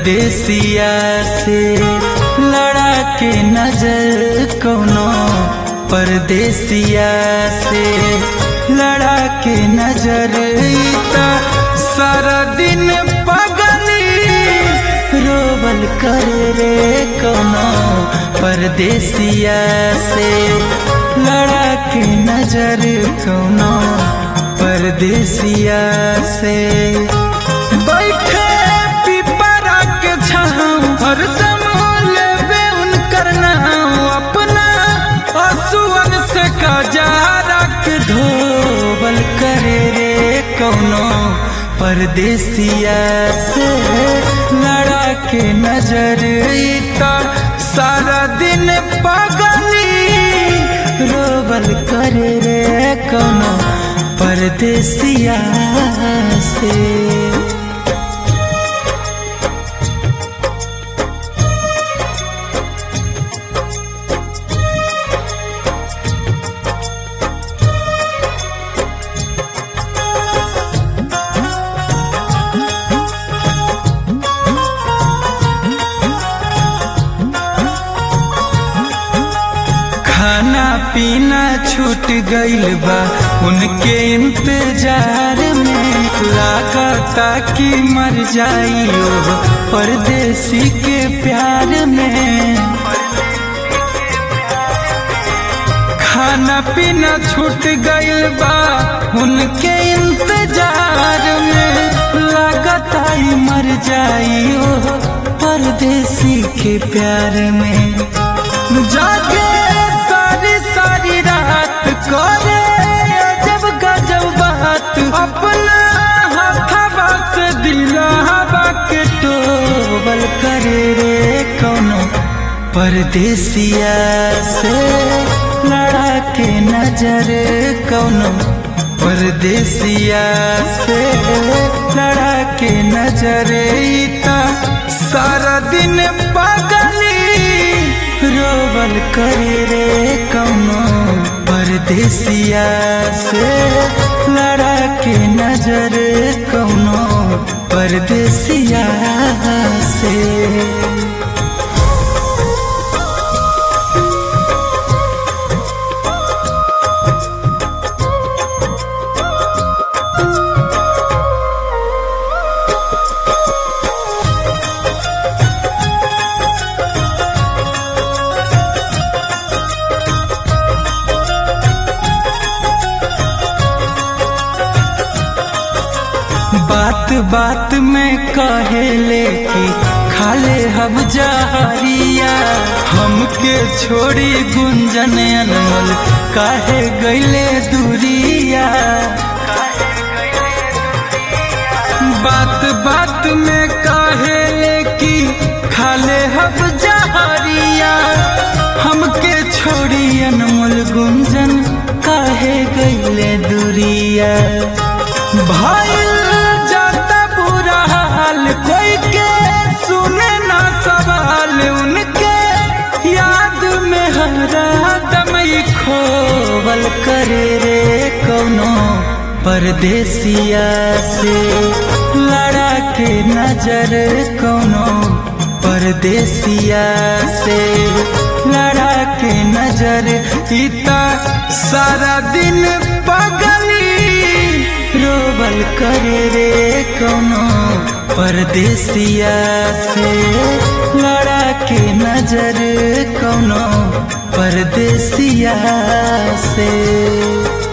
परदेसिया से लड़ा के नजर कोनो परदेसिया से लड़ा के नजर ईता सारा दिन पगली रोबल कर रे कोनो परदेसिया से लड़ा के नजर कोनो परदेसिया से बैठे पिपरा के छाँव हरदम लेबे उनकर नाम अपना असुअन से कजारा के धोबल करे रे कौनो परदेसिया से लड़ा के नजर ईता सारा दिन पगली रोबल करे रे कौनो परदेसिया से खाना पीना छूट गइल बा उनके इंतजार में लागता कि मर जाइयो परदेसी के प्यार में खाना पीना छूट गइल बा उनके इंतजार में लागता ही मर जाइयो परदेसी के प्यार में जाके सारी सारी रात करे जब गजब बात अपना हथवा से दिलावा के टोबल करे रे कौनो परदेसिया से लड़ा के नजर कौनो परदेसिया से लड़ा के नजर ईता सारा दिन पगली रोबल करे रे कौनो परदेसिया से लड़ा के नजर कौनो परदेसिया से बात बात में कहेले कि खाले हम जहरिया हमके छोड़ी गुंजन अनमोल काहे गईले दूरिया बात बात में कहेले कि खाले हम जहरिया हमके छोड़ी अनमोल गुंजन काहे गईले दूरिया भाई जाता बुरा हाल कोई के सुने ना सवाल उनके याद में हरा दम खोवल करे रे कौनो परदेसिया से लड़ा के नजर कौनो परदेसिया से लड़ा के नजर इता सारा दिन पगली रोबल करे रे कौनो परदेसिया से लड़ा के नजर कौनो परदेसिया से